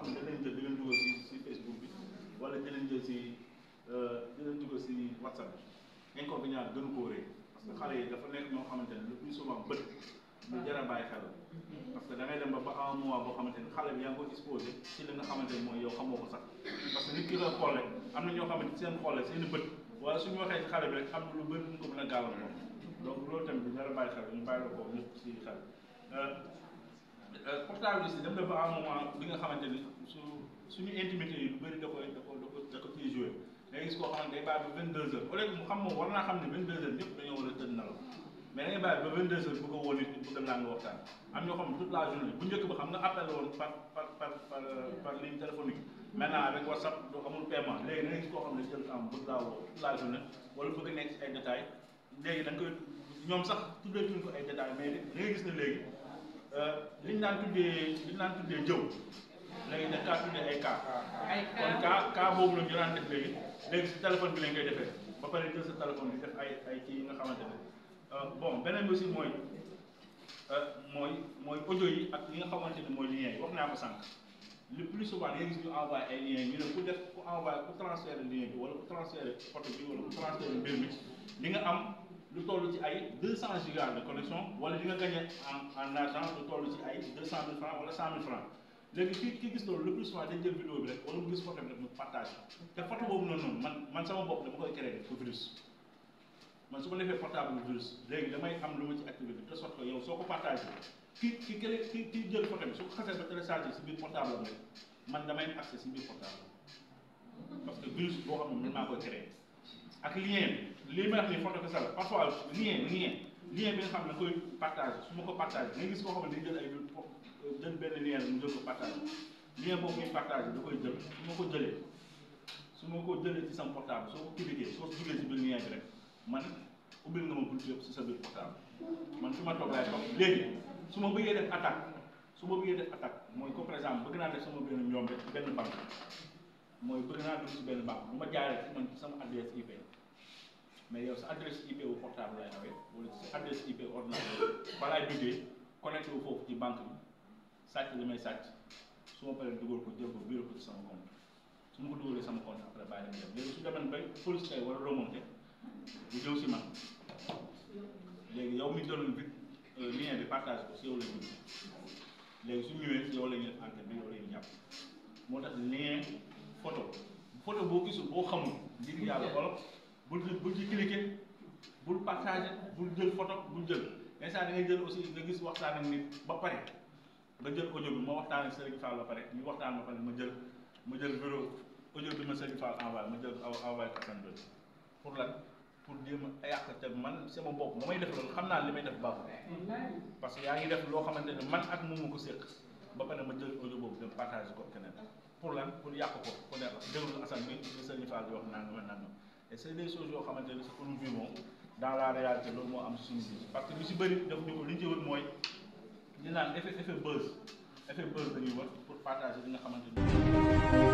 xam ne danañ jël di leen dugal si si Facebook bi wala dinañ jël si dinañ dugal si WhatsApp bi inconvénient gënu koo rëy parce que xale yi dafa nekk ñoo xamante ne le plus souvent bët lu jar a bàyyi xel parce que da ngay dem ba ba un mois boo xamante ne xale bi yaa ngi ko exposé ci li nga xamante ne mooy yow xamoo ko sax parce que nit ki la xool rek am na ñoo xamante seen xool rek seen bët wala suñu waxee ci xale bi rek am na lu bëri ñu ko mën a gàllankoor donc loolu tamit du jar a bàyyi xel ñu bàyyi la ko ñëpp ci xel portable aussi dem na ba un moment bi nga xamante ni su suñu intimité yi lu bëri da koy da ko da ko da ko ciy joué da ngay gis koo xamante day bàyyi ba 22 heures au lieu que mu xam moom war naa xam ne 22 heures ñëpp dañoo war a tëdd nelaw mais da ngay bàyyi ba 22 heures bëgg a woo nit bëgg a naan waxtaan am ñoo xam ne toute la journée bu njëkk ba xam nga appel woon par par par par par ligne téléphonique maintenant avec WhatsApp du amul paiement léegi da ngay gis koo xam ne jël temps bëgg laa woo toute la journée wala bëgg a nekk ci ay détails léegi da nga koy ñoom sax tuddee tuñ ko ay détails mais da ngay gis ne léegi liñ daan tuddee liñ daan tuddee jëw léegi dañ kaa tuddee ay cas kon cas cas boobu la ñu daan def léegi léegi si téléphone bi lañ koy defee ba pare jël sa téléphone bi def ay ay kii yi nga xamante ne bon beneen bi aussi mooy mooy mooy audio yi ak yi nga xamante ne mooy lien yi wax naa ko sànq le plus souvent da ngay gis ñu envoyé ay liens ñu ne ku def ku envoyé ku transféré lien bi wala ku transféré photo bi wala ku transféré mbir mi li nga am lu toll ci ay 200 gigas de connexion wala li nga gagné en en argent lu toll ci ay 200 000 francs wala 100 000 francs léegi kii kii gis loolu le plus souvent dañ jël vidéo bi rek wala mu gis photo bi rek mu partage te photo boobu noonu noonu man man sama bopp dama koy créer pour virus man su ma defee portable virus léegi damay am lu ma ci activé bi de sorte que yow soo ko partagé ki ki kële ki ki jël photo bi su ko xasee ba téléchargé si biir portable am rek man damay am accès si biir portable parce que virus boo xam ne man maa koy créer ak lien bi lii may wax ni photo que ça la parfois lien lien lien bi nga xam ne da koy partagé su ma ko partagé nga gis koo xam ne day jël ay jël benn lien mu jël ko partagé lien boobu muy partagé da koy jël su ma ko jëlee su ma ko jëlee ci sama portable soo ko cliqué soo duggee ci biir lien bi rek man ubbil nga ma bunt yëpp si sa biir portable man fi ma toog laay toog léegi su ma bëggee def attaque su ma bëggee def attaque mooy comme par exemple bëgg naa def sama benn njombe ci benn banque mooy bëgg naa dugg si benn banque bu ma jaaree ci man sama adresse IP mais yow sa adresse IP wu portable lay awee wala sa adresse IP ordinateur fa laay duggee connecté wu foofu ci banque bi sàcc li may sàcc su ma paree dugal ko jël ko biir ko ci sama compte su ma ko dugalee sama compte après bàyyi dem dem léegi su demee bay police kay war a remonté bu ñëw si man léegi yow mi jëloon bi lien bi partage ko si yow la ñu léegi su ñëwee si yow la ñuy def enquête bi yow la ñuy jàpp moo tax lien photo photo boo gisul boo xamul ngir yàlla xoolal bul bul ci cliquer bul partager bul jël photo bul jël instant da ngay jël aussi nga gis waxtaan ak nit ba pare nga jël audio bi ma waxtaan ak Serigne Fall ba pare ñu waxtaan ba pare ma jël ma jël bureau audio bi ma Serigne Fall envoyé ma jël envoyé ko Assane Ndoye pour lan pour jéem a yàq te man sama bopp ba may def loolu xam naa li may def baaxul parce que yaa ngi def loo xamante ne man ak moom ma ko séq ba pare ma jël audio boobu dem partage ko keneen pour lan pour yàq ko ku ne déglu Assane bi li Serigne Fall di wax nangam ak nangam et c'est des choses yoo xamante ne c'est que nous vivons dans la réalité loolu moo am suñu vie parce que lu si bëri def ñu ko li ñu ci wër mooy ñu naan effet effet buzz effet buzz dañuy wër pour partager li nga xamante ni